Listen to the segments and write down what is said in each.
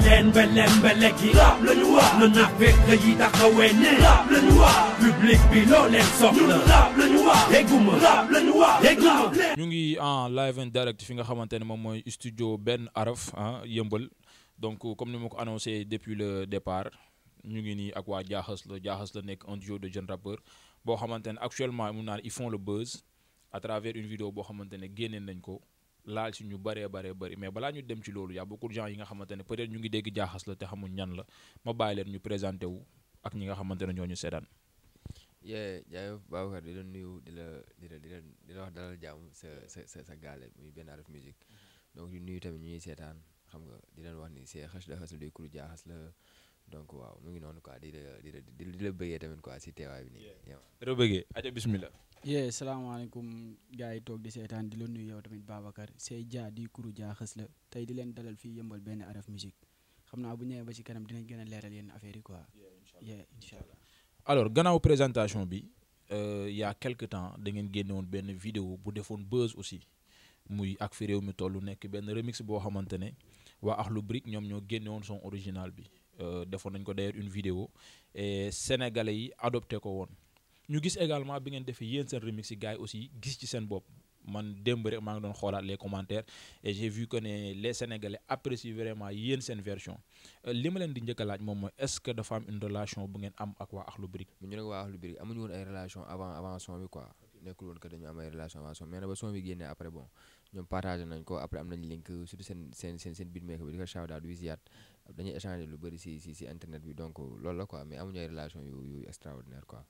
leen mbele mbele gi rap lañu wax na na fekk yi taxawee ne rap lañu wax public bi loo leen soxla rap lañu wax dégguma rap lañu wax dégguma ñu ngi en live and direct fi nga xamante ne moom mooy studio benn araf ah yëmbal donc comme ni ma ko annoncé depuis le départ ñu ngi nii ak waa jaaxas la jaaxas la nekk un duo de jeunes rappeurs boo xamante ne actuellement mun naa ne ils font le buzz à travers une vidéo boo xamante ne génneen nañ ko laal si ñu bëree bëree bëri mais balaa ñu dem ci loolu y a beaucoup de gens yi nga xamante ne peut-être ñu ngi dégg jaaxas la te xamuñ ñan la ma bàyyi leen ñu présenté wu ak ñi nga xamante ne ñoo ñu seetaan. yee jaayëf Babacar di la nuyu di la di la di la di la wax dalal jàmm sa sa sa sa gaale muy benn araf musique donc di nuyu tamit ñu ñuy seetaan xam nga di leen wax ni c'est xës la xës la day kuru jaaxas la donc waaw mu ngi noonu quoi di la di la di la bëggee tamit quoi si teewaay bi nii. rëbëgee aja bismillah yee salaamaaleykum gars yi toog di seetaan di la nuyu yow tamit Babacar say jaa di kuru jaa xës la tey di leen dalal fii yëmbal benn araf musique xam naa bu ñëwee ba ci kanam dinañ gën a leeral yenn affaire yi quoi yee incha allah alors gannaaw présentation bi euh, y a quelque temps da ngeen génne woon benn vidéo bu defoon buzz aussi muy ak fi réew mi toll nekk benn remix boo xamante ne waa Akhlou Brick ñoom ñoo génne woon son original bi euh, defoon nañ ko d'ailleurs une vidéo et sénégalais yi adopté ko woon ñu gis également bi ngeen defee yéen seen remix yi gars yi aussi gis ci seen bopp man démb rek maa ngi doon xoolaat les commentaires et j'ai vu que ne les sénégalais apprécient vraiment yéen seen version li ma leen di njëkk a laaj moom mooy est-ce que dafa am une relation bu ngeen am ak waa Akhlou Brick ñu ne waa Akhlou Brick amuñu woon ay relation avant avant son bi quoi nekkul woon que dañu am ay relation avant son mais nag ba son bi génnee après bon ñoom partagé nañ ko après am nañ link surtout seen seen seen seen beatmaker bi di ko shout out Wisiat dañuy échanger lu bëri si si si internet bi donc loolu la quoi mais amuñu ay relation yu yu extraordinaire quoi.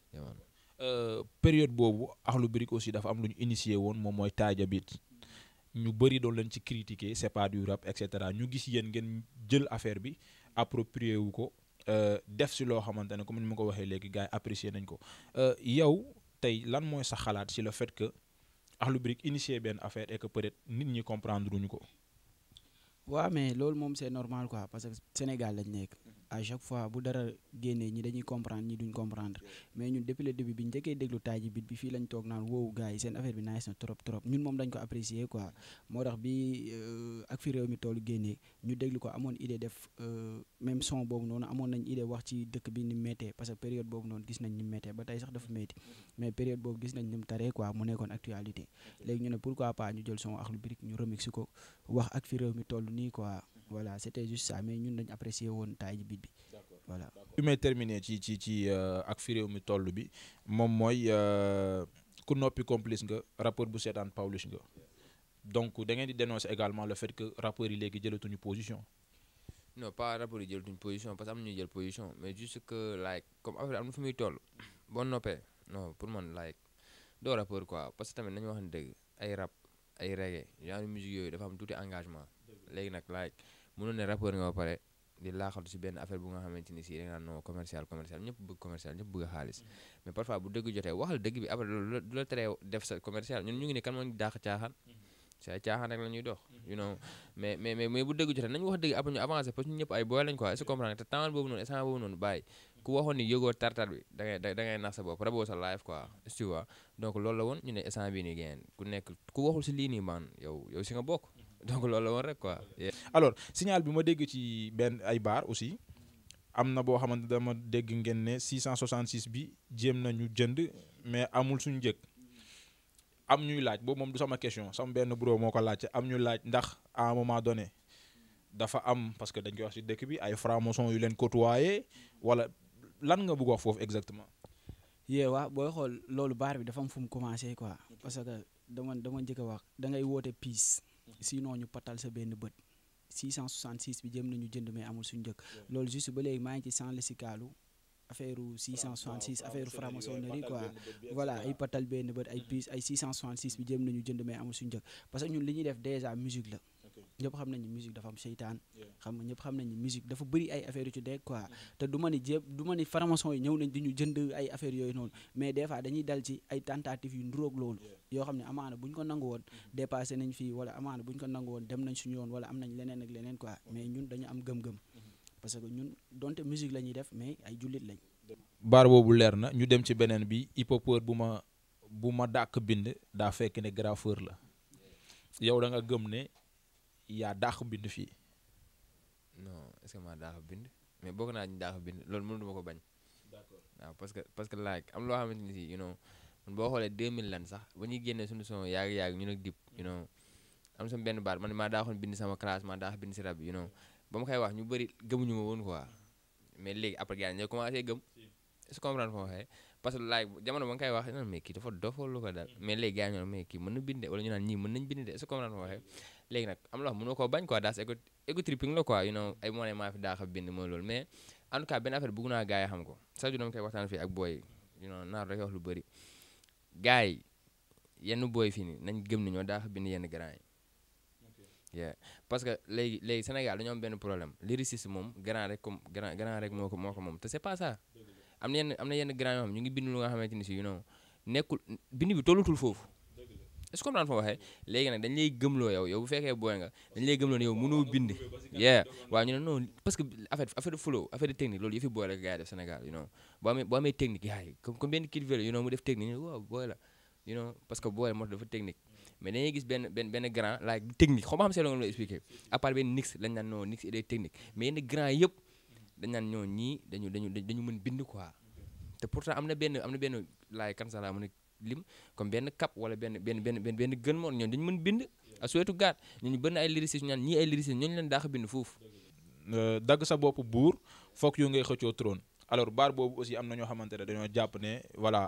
Euh, période boobu Akhlou Brick aussi dafa am lu ñu initié woon moom mooy taaja bit ñu bëri doon leen ci critiquer c'est pas du rap et cetera ñu gis yéen ngeen jël affaire bi approprié wu ko def si loo xamante ne comme ni ma ko waxee léegi gars yi apprécier nañ ko yow tey lan mooy sa xalaat si le fait que Akhlou Brick initié benn affaire et que peut-être nit ñi comprendre duñu ko. waaw mais loolu moom c'est normal quoi parce que Sénégal lañ nekk à chaque fois bu dara génnee ñi dañuy comprendre ñi duñ comprendre mais ñun depuis le début bi njëkkee déglu taaji bit bi fii lañ toog naan wow gars yi seen affaire bi nice na trop trop ñun moom dañ ko apprécier quoi moo tax bi ak fi réew mi toolu génnee ñu déglu ko amoon idée def même son boobu noonu amoon nañ idée wax ci dëkk bi ni méttee parce que période boobu noonu gis nañ ni méttee ba tey sax dafa métti mais période boobu gis nañ ni mu taree quoi mu nekkoon actualité léegi ñu ne pourquoi pas ñu jël son Akhlou Brick ñu remix ko wax ak fi réew mi toll nii quoi voilà c'était juste ça mais ñun dañ apprécier woon taaji bit bi voilà bi may terminer ci ci ci ak fi réew mi toll bi moom mooy ku noppi complice nga rappeur bu seetaan Pawlish nga donc da ngeen di dénoncer également le fait que rappeurs yi léegi jëlatuñu position. non pas rappeurs yi jëlatuñu position parce que am na ñuy jël position mais juste que like comme affaire am na fu muy toll boo noppee non pour man like doo rappeur quoi parce que tamit nañu wax ne dëgg ay rap ay reggae genre musique yooyu dafa am tuuti engagement léegi nag like mënoon ne rappeur nga ba pare. di laaxatu si benn affaire bu nga xamante ni si da nga naan non commercial commercial ñëpp bëgg commercial ñëpp bëgg xaalis mais parfois bu dëgg jotee waxal dëgg bi après du la teree def sa commercial ñun ñu ngi ne kan moo ñu daax caaxaan si ay caaxaan rek la ñuy dox you know mais mais mais bu dëgg jotee nañu wax dëgg après ñu avancé parce que ñun ñëpp ay booy lañ quoi est-ce que comprendre te temps boobu noonu instant boobu noonu bàyyi ku waxoon ni yëgoo tartar bi da ngay da ngay nax sa bopp raboo sa live quoi tu vois donc loolu la woon ñu ne instant bii nii ngeen ku nekk ku waxul si lii nii man yow yow si nga bokk donc loolu la woon rek quoi. alors signal bi ma dégg ci benn ay baar aussi am na boo xamante dama dégg ngeen ne 666 bi jéem nañu jënd mais amul suñu njëg am ñuy laaj boobu moom du sama question sama benn bro moo ko laajte am ñu laaj ndax à un moment donné dafa am parce que dañ koy wax ci dëkk bi ay francs-maçons yu leen côtoyer wala lan nga bëgg wax foofu exactement. yee waa booy xool loolu baar bi dafa am fu mu commencé quoi parce que dama dama njëkk a wax da ngay woote piis sinon ñu patal sa benn bët 666 bi jëm nañu jënd mais amul suñu njëkk loolu juste ba léegi maa ngi ci sans le sikalu affaire 666 affaire franc-maçonnerie quoi voilà ay patal benn bët ay piis ay 666 bi jëm nañu jënd mais amul suñu njëkk parce que ñun li ñuy def déjà musique la ñëpp xam nañu musique dafa am seytaan xam nga ñëpp xam nañu musique dafa bëri ay affaires yu ci dégg quoi te du ma ni jéem du ma ni franc-maçon yi ñëw nañ di ñu jënd ay affaires yooyu noonu mais des fois dañuy dal ci ay tentatives yu nduróog loolu yoo xam ne amaana bu ñu ko nangu woon dépassé nañ fii wala amaana bu ñu ko nangu woon dem nañ suñu yoon wala am nañ leneen ak leneen quoi mais ñun dañu am gëm-gëm parce que ñun donte musique la ñuy def mais ay jullit lañ baar boobu leer na ñu dem ci beneen bi hip-hopeur bu ma bu ma dàq bind daa fekk ne graffeur la yow da nga gëm ne yaa dàq bind fii non est-ce que maa daa ko bind mais bokk naa ñu daa ko bind loolu mënu ma ko bañ waaw parce que parce que like am loo xamante ni si you know man boo xoolee 2000 lan sax ba ñuy génnee suñu son yàgg yàgg ñu nag dip you know am sama benn baat man maa daa xoon bind sama classe maa daa ko bind si rab bi you know ba ma koy wax ñu bëri gëmuñu ma woon quoi mais léegi après gars yi ñoo commencé gëm est-ce que comprendre foo waxee parce que like jamono ba nga koy wax non mais kii dafa dof wala lu ko dal mais léegi gars yi ñoo mais kii mën na binde wala ñu naan ñii mën nañ bind de est-ce que comprendre foo waxee léegi nag am loo xam mënoo koo bañ quoi daas ego ego tripping la quoi you know ay moo ne maa fi daa xam bind mooy loolu mais en tout cas benn affaire bëgg naa gars yi xam ko sax dama koy waxtaan fii ak booy yi you know naar rek wax lu bëri gars yi yenn booy fii ni nañ gëm ni ñoo daa xam bind yenn grand yi yeah parce que léegi léegi Sénégal dañoo am benn problème lyriciste moom grand rek comme grand grand rek moo ko moo ko moom te c'est pas ça am na yenn am na yenn grand yoo xam ñu ngi bind lu nga xamante ni si you know nekkul bind bi tollutul foofu est-ce que comprendre fa waxee léegi nag dañ lay gëmloo yow yow bu fekkee booy nga dañ lay gëmloo ne yow mënoo bind yeah waaw ñu ne non parce que affaire affaire de flow affaire de technique loolu yëfi booy la gars yi def Sénégal you know boo amee boo amee technique yaa yi comme comme benn kid vélo you know mu def technique ñu ne waaw booy la you know parce que booy moo dafa technique mais dañuy gis benn benn benn grand like du technique xaw ma xam see la nga la expliqué à part benn nix lañ naan non nix et des techniques mais yenn grand yëpp dañ naan ñoo ñii dañu dañu dañu mën bind quoi te pourtant am na benn am na benn laay kan sax laa mën a lim comme benn cap wala benn benn benn benn benn gën moon ñoom dañu mën bind a suwetu gaat ñooñu bëri na ay lyricistes ñu naan ñii ay lyricistes ñooñu leen daax bind foofu dagg sa bopp buur foog yu ngay xëccoo trône alors baar boobu aussi am na ñoo xamante ne dañoo jàpp ne voilà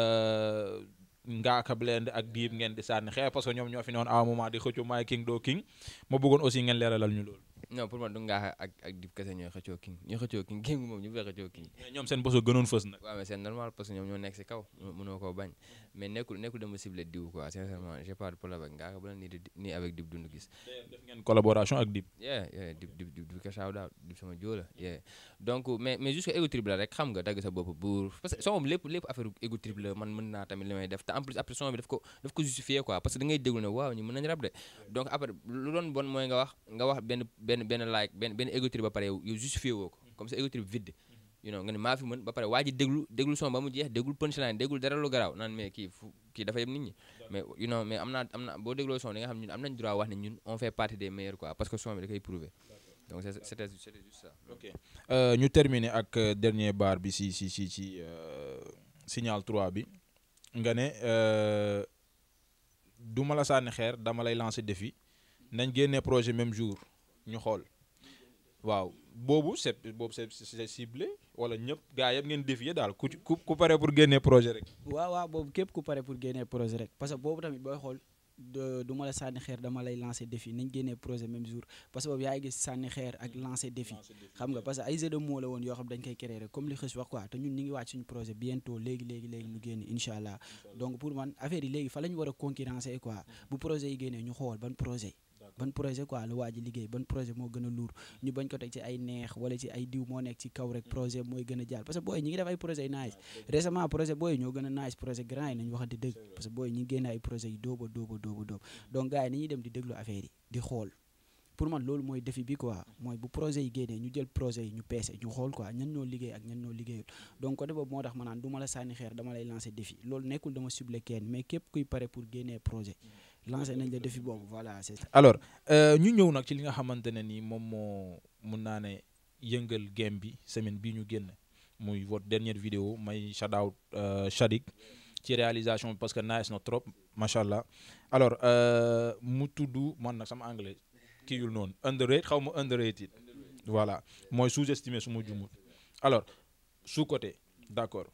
Ngaaka Blindé ak Dip ngeen di sànni xeer parce que ñoom ñoo fi noonu à un moment di xëccoo maay king doo king ma bëggoon aussi ngeen leeralal ñu loolu. non pour man du Ngaaka ak ak Dip kese ñooy xëccoo king ñooy xëccoo king king moom ñu fay xëccoo king mais ñoom seen boso gënoon fës nag. waaw mais c'est normal parce que ñoom ñoo nekk si kaw mënoo koo bañ mais nekkul nekkul dama ciblé diw quoi sincèrement j'ai pas de problème avec Ngaaka Blindé ni ni avec Dip Doundou Guiss def ngeen collaboration ak Dip. yeah yeah Dip Dip Dip ko shout out Dip sama jóola yeah donc mais mais juste ego trip la rek xam nga dagg sa bopp buur parce que son moom lépp lépp affaire ego trip la man mën naa tamit li may def te en plus après son bi daf ko daf ko justifier quoi parce que da ngay déglu ne waaw ñu mën nañ rap de donc après lu doon bon mooy nga wax nga wax benn benn benn like benn benn ego trip ba pare yow justifier woo ko comme ça ego trip vide you know nga ne maa fi mën ba pare waa ji déglu déglu son ba mu jeex déglu punchline déglu dara lu garaaw naan mais kii fu kii dafa yem nit ñi mais you know mais am naa am na boo dégloo son di nga xam ñun am nañ droit wax ne ñun on fait partie des meilleurs quoi parce que son bi da koy prouver donc c'était c'était juste ça ok ñu terminer ak dernier bar bi si si si si signal 3 bi nga ne du ma la sànni xeer dama lay lancer défi nañ génnee projet même jour ñu xool waaw boobu c'est boobu c'est c'est ciblé wala ñëpp gaa yëpp ngeen défier daal ku ku ku pare pour génnee projet rek. waaw waaw boobu képp ku pare pour génnee projet rek parce que boobu tamit booy xool du ma la sànni xeer dama lay lancer défi nañ génnee projet même jour parce que boobu yaa ngi gis sànni xeer ak lancer défi xam nga parce que ay jeux de mots la woon yoo xam dañ koy créer rek comme li xës wax quoi te ñun ñu ngi wàcc suñu projet bientôt léegi léegi léegi mu génn incha allah donc pour man affaire yi léegi fa la ñu war a concurrencer quoi bu projet yi génnee ñu xool ban projet ban projet quoi la waa ji liggéey ban projet moo gën a luur ñu bañ ko teg ci ay neex wala ci ay diw moo nekk ci kaw rek projet mooy gën a jàll parce que booy ñi ngi def ay projet yu nice récemment projet booy ñoo gën a nice projet grand yi nañu waxante dëgg parce que booy ñi ngi génne ay projet yu dóoba dóoba dóoba dóob donc gars yi ni ñuy dem di déglu affaire yi di xool pour man loolu mooy défi bi quoi mooy bu projet yi génnee ñu jël projet yi ñu peese ñu xool quoi ñan ñoo liggéey ak ñan ñoo liggéeyul donc côté boobu moo tax ma naan du ma la sànni xeer dama lay lancer défi loolu nekkul dama ciblé kenn mais képp kuy pare pour génnee projet lancé nañ la défi boobu voilà c'est ça. alors ñu ñëw nag ci li nga xamante ne ni moom moo mun naa ne yëngal game bi semaine bii ñu génn muy votre dernière vidéo may shout out Shadik ci réalisation parce que nice na trop macha allah alors mu tudd man nag sama anglais kii yul noonu underrated xaw ma underrated voilà mooy sous-estimé su ma jumut alors sous côté d'accord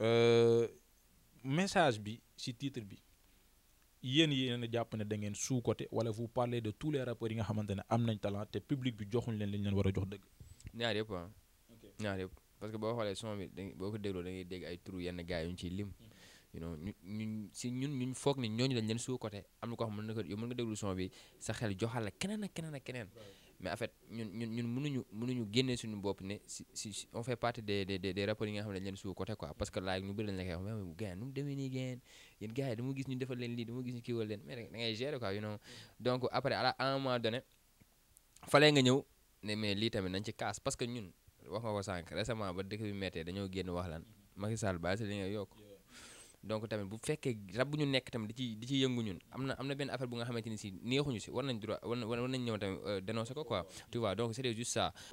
message bi ci titre bi. yéen yéen a jàpp ne da ngeen sous côté wala vous parlez de tous les rappeurs yi nga xamante ne am nañ talent te public bi joxuñ leen li ñu leen war a jox dëgg. ñaar yëpp ah. ñaar yëpp parce que boo xoolee son bi da boo ko dégloo da ngay dégg ay turu yenn gars yu ñu ciy lim. you know ñu ñun si ñun ñun foog ni ñooñu dañ leen sous côté am na ko xam mën na ko yow mën nga déglu son bi sa xel joxal la keneen ak keneen ak keneen. mais en fait ñun ñun ñun mënuñu mënuñu génnee suñu bopp ne si si on fait partie des des des rappeurs yi nga xam ne dañ leen sous côté quoi parce que laaj ñu bëri lañ la koy wax mais gars nu mu demee nii gars yéen gars yi dama gis ñu defal leen lii dama gis ñu kiiwal leen mais da ngay gérer quoi you know donc après à un moment donné fallait nga ñëw ne mais lii tamit nañ ci kaas parce que ñun wax nga ko sànq récemment ba dëkk bi méttee dañoo génn wax lan Macky Sall bàyyi si li nga yokk donc tamit bu fekkee rab bu ñu nekk tamit di ci di ci yëngu ñun am na am na benn affaire bu nga xamante ni si neexuñu si war nañ droit war war nañ ñëw tamit dénoncer ko quoi tu vois donc c'était juste ça.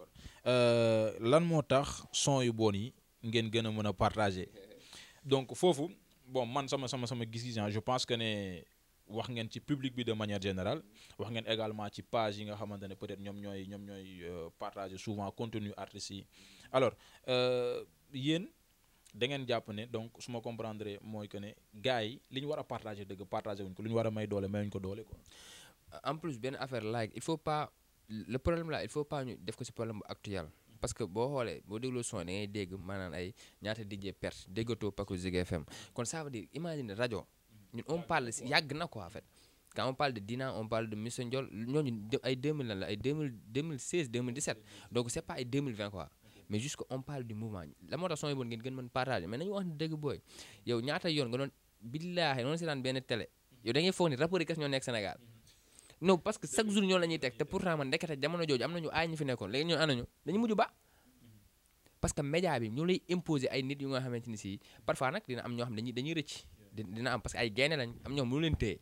euh, lan moo tax son yu bon yi ngeen gën a mën a partager donc foofu bon man sama sama sama gis-gis ah, je pense que ne wax ngeen ci public bi de manière générale wax ngeen également ci page yi nga xamante ne peut-être ñoom ñooy ñoom ñooy euh, partager souvent contenu artistes yi alors euh, yéen da ngeen jàpp ne donc su ma comprendre mooy que ne gars yi li ñu war a partager dëgg partager wuñ ko lu ñu war a may doole mayuñ ko doole quoi. en plus benn affaire like il faut pas le problème là il faut pas ñu def ko ci problème bu actuel parce que boo xoolee boo dégloo son da ngay dégg maanaam ay ñaata DJ perte déggatoo Paco Zik FM kon ça veut dire imagine rajo ñun on parle si yàgg na quoi en fait quand on parle de Dina on parle de Mr Ndiol ñooñu de- ay 2000 lan la ay 2000 2016 2017 donc c'est pas ay 2020 quoi mais juste que on parle du mouvement la moo tax son yi bon ngeen gën mën partager mais nañu wax ne dëgg booy yow ñaata yoon nga doon billaahi noonu si daan benn télé yow da ngay foog ni rapport yi kes ñoo nekk Sénégal non parce que chaque jour ñoo la ñuy teg te pourtant man ndekete jamono jooju am nañu aay ñu fi nekkoon léegi ñoo anañu dañu mujj ba parce que média bi ñu lay imposer ay nit yu nga xamante ni si parfois nag dina am ñoo xam dañuy dañuy rëcc di- dina am parce que ay gaynde lañ am ñoom mënu leen téye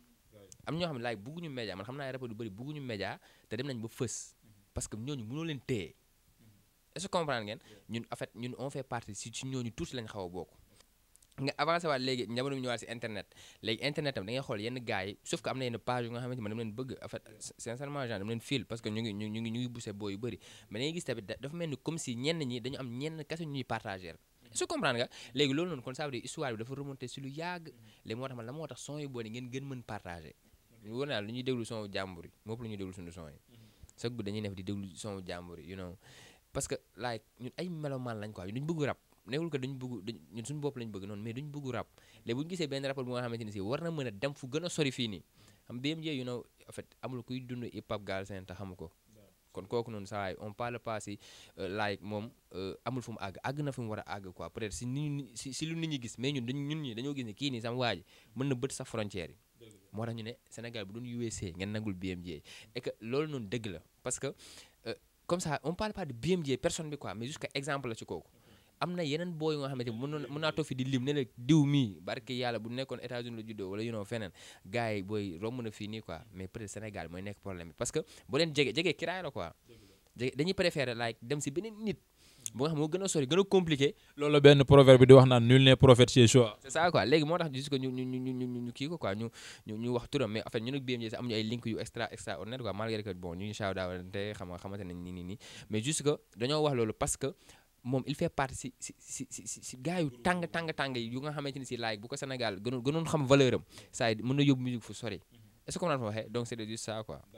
am ñoo xam ne laay bugguñu média man xam naa ay rapport yu bëri bugguñu média te dem nañ ba fës parce que ñooñu mënoo leen téye est-ce que comprendre ngeen ñun en fait ñun on fait partie si si ñooñu tuuti lañ xaw a bokk nga avancé waat léegi jamono bi ñëwaat si internet léegi internet tam da ngay xool yenn gars yi sauf que am na yenn page yu nga xamante man dama leen bëgg en fait sincèrement genre dama leen fil parce que ñu ngi ñu ñu ngi ñu ngi buse boo yu bëri mais da ngay gis tamit da- dafa mel ni comme si ñenn ñi dañu am ñenn kese ñuy partager est-ce que comprendre nga léegi loolu noonu kon ça veut dire histoire bi dafa remonter si lu yàgg léegi moo tax man la moo tax son yu booni ngeen gën mën partager ñu wóor naa lu ñuy déglu son jàmbur yi moo ëpp lu ñuy déglu suñu son yi chaque guddi dañuy def di déglu son jàmbur yi you know parce que like ñun ay melomaan lañ quoi duñ bëgg rap nekkul que duñ bëgg duñ ñun suñu bopp lañ bëgg noonu mais duñ bëgg rap léegi bu ñu gisee benn rapport bu nga xamante ni si war na mën a dem fu gën a sori fii nii xam BMJ you know en fait amul kuy dund hip hop Galsen te xamu ko kon kooku noonu saa waay on parle pas si euh, like moom euh, amul fu mu àgg àgg na fu mu war a àgg quoi peut-être si nit ñi si si lu nit ñi gis mais ñun dañ ñun ñi dañoo gis ne kii nii sama waa ji mën na bët sax frontière yi moo tax ñu ne Sénégal bu doon USA ngeen nagul BMJ et que loolu noonu dëgg la parce que euh, comme ça on parle pas de BMJ personne bi quoi mais juste que exemple la ci kooku am na yeneen boo yu nga xamante ni mën mën naa toog fi di lim ne la diw mii barke yàlla bu nekkoon États-Unis la juddoo wala you know feneen gars yi booy romb na fii nii quoi mais peut-être Sénégal mooy nekk problème bi parce que boo leen jege jege kiraay la quoi jege dañuy préférer like dem si beneen nit bu nga xam moo gën a sori gën a compliqué loolu la benn proverbe bi di wax naan nul n'est prophète chez soi. c'est ça quoi léegi moo tax juste que ñu ñu ñu ñu ñu ñu kii ko quoi ñu ñu ñu wax turam mais en fait ñun ak BMJ sax amuñu ay link yu extra extraordinaire quoi malgré que bon ñu ngi shout out te xam nga xamante nañ nii nii nii mais juste que dañoo wax loolu parce que moom il fait partie si si si si si si gars yu tàng tàng tàng yi yu nga xamante ni si like bu ko Sénégal gënoon gënoon xam valeur am saa yi mën na yóbbu musique fu sori est-ce que on a fa waxee donc c'est juste ça quoi.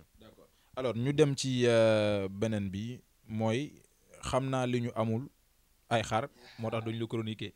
alors ñu dem ci euh, beneen bi mooy xam naa li ñu amul ay xar moo tax duñ la chroniquer.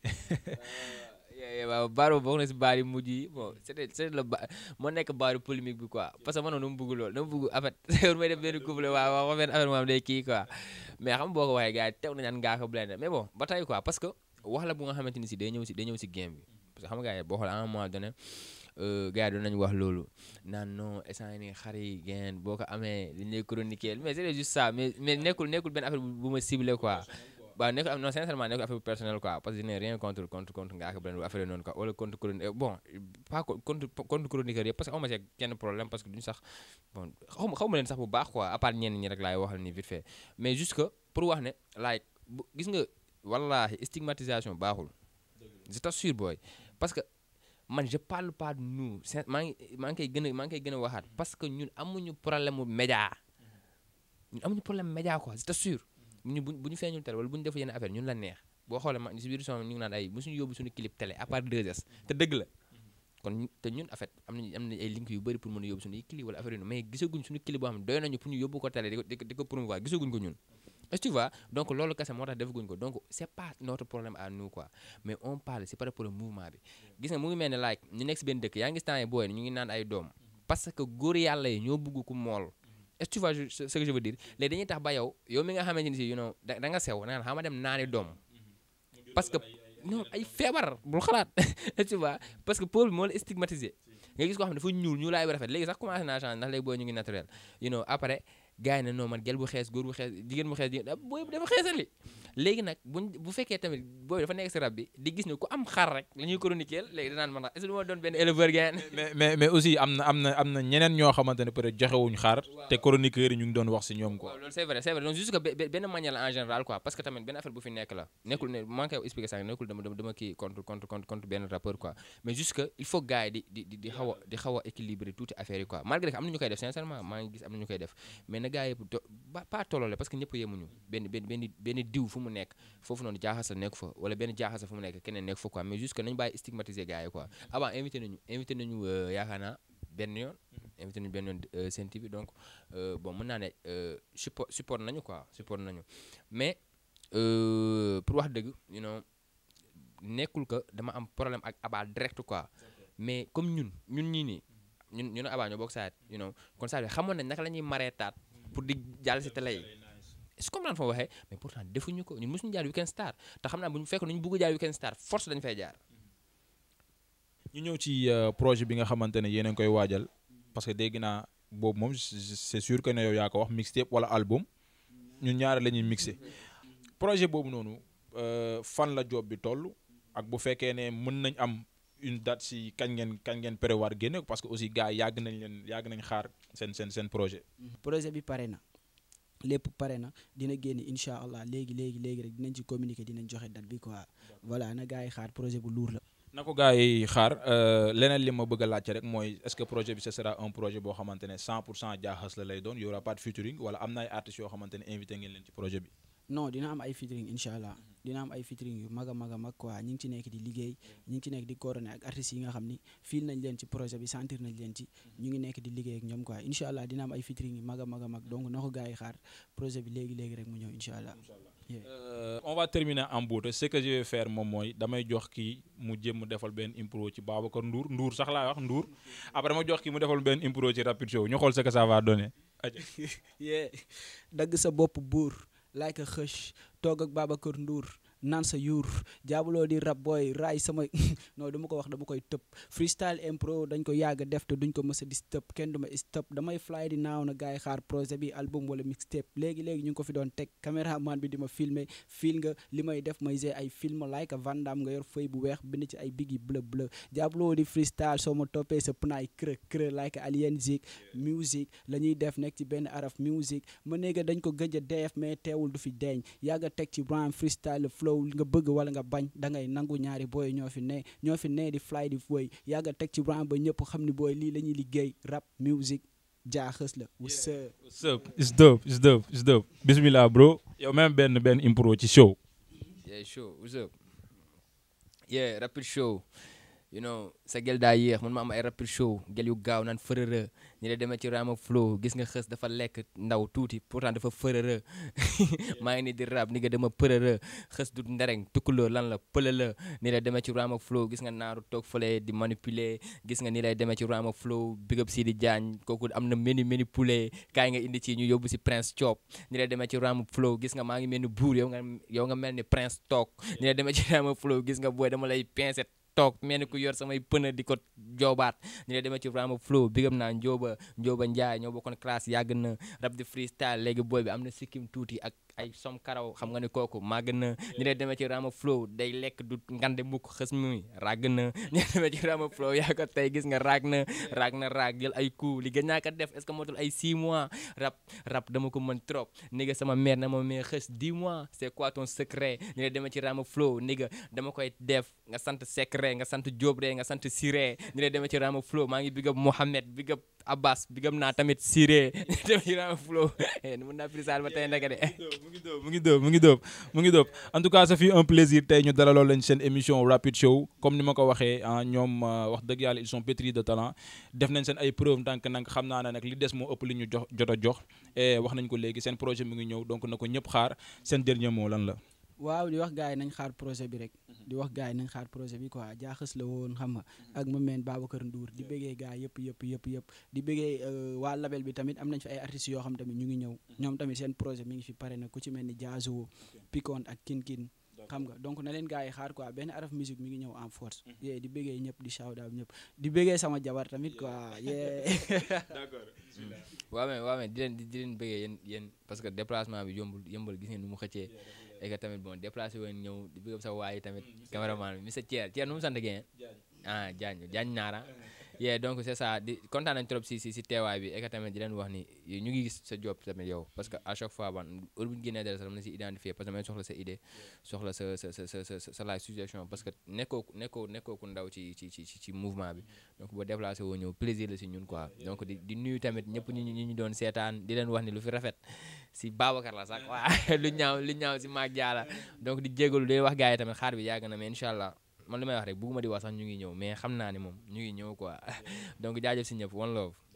waaw baaru bokk na si baar yu mujj yi bon c'était c'est le ba moo nekk baaru polémique bi quoi parce que man noonu mu bëgg loolu dama bëgg en fait yow may def benn couple waaw wax benn affaire moom day kii quoi mais xam boo ko waxee gars yi teew nañu ngaa ko blende mais bon ba tey quoi parce que wax la bu nga xamante ni si day ñëw si day ñëw si game bi parce que xam nga gars yi boo xoolee à un moment donné gars yi doon nañu wax loolu naan non instant ni xar yi geen boo ko amee dañ lay chroniquer mais c'est juste ça mais mais nekkul nekkul benn affaire bu ma ciblé quoi waaw nekkul am non sincèrement nekkul affaire personnelle quoi parce que je n'ai rien contre contre contre ngaa ko blende affaire noonu quoi wala contre chronique bon pas contre contre chroniqueur yëpp parce que aw ma ci kenn problème parce que duñu sax bon xaw ma xaw ma leen sax bu baax quoi à part ñenn ñi rek laay waxal ni vite fait mais juste que pour wax ne like bu gis nga wallahi stigmatisation baaxul je t'assure booy parce que man je parle pas de nous maa ngi maa ngi koy gën a maa ngi koy gën a waxaat parce que ñun amuñu problème mu média ñun amuñu problème média quoi je t'assure ñu bu bu ñu feeñul télé wala bu ñu def yenn affaire ñun la neex boo xoolee ma si biir son ñu ngi naan ay mosuñu yóbbu suñu clip télé à part 2S te dëgg la kon te ñun en fait am nañu am nañu ay link yu bëri pour mën a yóbbu suñu clip wala affaire yu mais gisaguñ suñu clip boo xam ne doy nañu pour ñu yóbbu ko télé di ko di ko di ko promouvoir gisaguñ ko ñun est-ce que tu vois donc loolu kese moo tax defaguñ ko donc c'est pas notre problème à nous quoi mais on parle c'est par rapport au mouvement bi gis nga mu ngi mel ne like ñu nekk si benn dëkk yaa ngi gis temps yi booy ñu ngi naan ay doom parce que góor yàlla yi ñoo bëgg ku mool est-ce que tu vois ce que je veux dire léegi dañuy tax ba yow yow mi nga xamante ni si you know da nga sew da nga xam dem naani doom parce que non ay feebar bul xalaat est-ce que tu vois parce que peuple moo la stigmatisé nga gis koo xam ne dafa ñuul ñuulaay bi rafet léegi sax commencé naa changer ndax léegi booy ñu ngi naturel you know après gars yi ne non man gel bu xees góor bu xees jigéen bu xees jigéen ah booy bi dafa xeesali léegi nag buñ bu fekkee tamit booy bi dafa nekk si rab bi di gis ne ku am xar rek la ñuy chroniquer léegi danaan man est-ce que du ma doon benn éleveur gars mais mais mais aussi am na am na am na ñeneen ñoo xamante ne peut être joxewuñ xaar te chroniqueurs yi ñu ngi doon wax si ñoom quoi. waaw loolu c'est vrai c'est vrai donc juste que be- be- benn manière la en général quoi parce que tamit benn affaire bu fi nekk la nekkul ne maa ngi koy expliquer sànq nekkul dama dama dama kii contre contre contre contre benn rappeur quoi mais juste que il faut gars yi di di di di xaw a di xaw a équilibrer tuuti affaire yi quoi malgré que am na ñu koy def sincèrement maa ngi gis am na ñu koy def mais na gars yi to ba pas tolloole parce que ñëpp yemuñu benn benn benn benn diw fu mu nekk foofu noonu jaaxas la nekk fa wala benn jaaxas la fu mu nekk keneen nekk fa quoi mais juste que nañu bàyyi stigmatiser gars yi quoi avant invité nañu invité nañu euh, yaakaar naa benn yoon invité nañu benn yoon euh, Sen TV donc euh, bon mën naa ne euh, support support nañu quoi support nañu mais euh, pour wax dëgg you know nekkul que dama am problème ak Abba direct quoi mais comme ñun ñun ñii nii ñun ñun Abba ñoo bokk saa you know kon saa xamoon nañ naka la ñuy maree taat pour di jàll si télé yi est-ce que comprendre fa ma waxee mais pourtant defuñu ko ñun mosuñu jaar Weekend Star te xam naa bu ñu fekk nu ñu bëgg jaar Weekend Star force dañu fay jaar. ñu ñëw ci euh, projet bi nga xamante ne yéen a ngi koy waajal parce que dégg naa boobu moom c- c'est sûr que ne yow yaa ko wax mixtape wala album ñun ñaare la ñuy mixé projet boobu noonu euh, fan la job bi toll ak bu fekkee ne mën nañ am une date si kañ ngeen kañ ngeen prévoir génne ko parce que aussi gars yi yàgg nañ leen yàgg nañ xaar seen seen seen projet. projet bi pare na lépp pare na dina génn incha allah léegi léegi léegi rek dinañ ci communiquer dinañ joxe date bi quoi voilà na gars yi xaar projet bu lourd la. na ko gars yi xaar euh, leneen li ma bëgg a laajte rek mooy est-ce que projet bi ce sera un projet boo xamante ne 100 pour cent jaaxas la lay doon y aura pas de featuring wala am na ay artistes yoo xamante ne invité ngeen leen ci projet bi. non dina am ay featuring incha allah dina am ay featuring yu mag a mag a mag quoi ñi ngi ci nekk di liggéey ñi ngi ci nekk di coordonné ak artistes yi nga xam ni fiil nañ leen ci projet bi sentir nañ leen ci ñu ngi nekk di liggéey ak ñoom quoi incha allah dina am ay featuring yu mag a mag a mag donc na ko gars yi xaar projet bi léegi léegi rek mu ñëw incha allah. Euh, on va terminer en beauté ce que je vais faire moom mooy damay jox kii mu jéem mu defal benn impro ci Babacar Ndour Ndour sax laa wax Ndour après ma jox kii mu defal benn impro ci Rapid Show ñu xool ce que ça va donner. Aja. yee dagg sa bopp buur laay ko xëch toog ak Babacar Ndour naan sa yuur jaabuloo di rap booy raay sama non dama ko wax dama koy tëb freestyle impro dañ ko yàgg a def te duñ ko mës a di stop kenn du ma stop damay fly di naaw na gars yi xaar projet bi album wala mixtape léegi léegi ñu ngi ko fi doon teg caméraman bi di ma filmer fil nga li may def may g ay film like a Van Damme nga yor feuille bu weex bind ci ay biggi bleu bleu jaabuloo di freestyle soo ma toppee sa pnaay creux creux like alien zik music la ñuy def nekk ci benn araf music ma néega dañ ko gëj a def mais teewul du fi deeñ yàgg a teg ci rhyme freestyle flow nga bëgg wala nga bañ da ngay nangu ñaari booy ñoo fi ne ñoo fi ne di fly di woy yàgg a teg ci rhyme ba ñëpp xam ni booy lii la ñuy liggéey rap music jaaxës la what's up What's up? It's dope, it's dope, it's dope. Bismillah bro. yow même benn benn impro ci show. yeah show what's up yeah rapid show you know sa gel daa yéex man ma am ay rapid show gel yu gaaw naan fërërë ñi la demee ci rama flow gis nga xës dafa lekk ndaw tuuti pourtant dafa fërërë maa ngi ni di rap ni nga dama përërë xës du ndereng tukkuloo lan la pëla la ni la demee ci rama flow gis nga naaru toog fële di manipuler gis nga ni lay demee ci rama flow big up si di jaañ kooku am na menu menu poulet kaay nga indi ci ñu yóbbu si prince chop ni lay demee ci rama flow gis nga maa ngi mel ni buur yow nga yow nga mel ni prince toog ni lay demee ci rama flow gis nga booy dama lay pincet toog mel ni ku yor samay pëna di ko joobaat ñu ne demee ci Rama Flow bigam naa Njóoba Njóoba Njaay ñoo bokkoon classe yàgg na rap di freestyle léegi booy bi am na sikkim tuuti ak ay som karaw xam nga ne kooku màgg na ñu ne demee ci Rama Flow day lekk du ngande mukk xës mi ràgg na ñu ne demee ci Rama Flow yaa ko tey gis nga raag na raag na raag jël ay coup li gën naa ko def est-ce que motul ay 6 mois rap rap dama ko mën trop ni nga sama mère na ma mais xës 10 mois c'est quoi ton secret ñu ne demee ci Rama Flow ni nga dama koy def nga sant secret nga sant Diop nga sant Siré ñu ne demee ci Rama Flow maa ngi big up Mohamed big up Abbas big up naa tamit Siré demee ci Rama Flow mën naa freestyle ba tey ndeke de mu ngi dóob mu ngi dóob mu ngi dóob mu ngi dóob en tout cas ça fait un plaisir tey ñu dalaloon lañ seen émission Rapid Show comme ni ma ko waxee ah ñoom wax dëgg yàlla ils sont pétris de talent def nañ seen ay preuve ndànk nag xam naa ne nag li des moo ëpp li ñu jox jot a jox et wax nañ ko léegi seen projet mi ngi ñëw donc na ko ñëpp xaar seen dernier mot lan la. waaw di wax gars yi nañ xaar projet bi rek di wax gars yi nañ xaar projet bi quoi jaaxës la woon xam nga ak ma meen Babacar Ndour di bëggee gars yëpp yëpp yëpp yëpp di bëggee waa label bi tamit am nañ fi ay artistes yoo xam tamit ñu ngi ñëw ñoom tamit seen projet mi ngi fi pare na ku ci mel ni Jazzo Picon ak Kin Kin xam nga donc na leen gars yi xaar quoi benn araf musique mi ngi ñëw en force yee di bëggee ñëpp di shout out ñëpp di bëggee sama jabar tamit quoi yee d'accord waaw mais waaw mais di leen di di leen bëggee yéen yéen parce que déplacement bi yombul yombul gis ngeen nu mu xëccee et que tamit bon déplacé woon ñëw di bëgg sa waay tamit cameraman bi monsieur Thier Thier nu mu sant geen ah Diagne Diagne Naara yeah donc c'est ça di kontaan nañ trop si si si teewaay bi et que tamit di leen wax ni ñu ngi gis sa job tamit yow parce que à chaque fois ban heure bu ñu génnee dara sax dama la si identifier parce que damay soxla sa idée soxla sa sa sa sa sa sa la suggestion parce que nekkoo nekkoo nekkoo ku ndaw ci ci ci ci mouvement bi donc boo déplacé woo ñëw plaisir la si ñun quoi donc di di nuyu tamit ñëpp ñi ñu ñu doon seetaan di leen wax ni lu fi rafet si Babacar la sax waa lu ñaaw lu ñaaw si Maag Diala donc di jégalu di wax gars yi tamit xaar bi yàgg na mais incha allah man li may wax rek bugguma di wax sax ñu ngi ñëw mais xam naa ne moom ñu ngi ñëw quoi donc jaajëf si ñëpp one love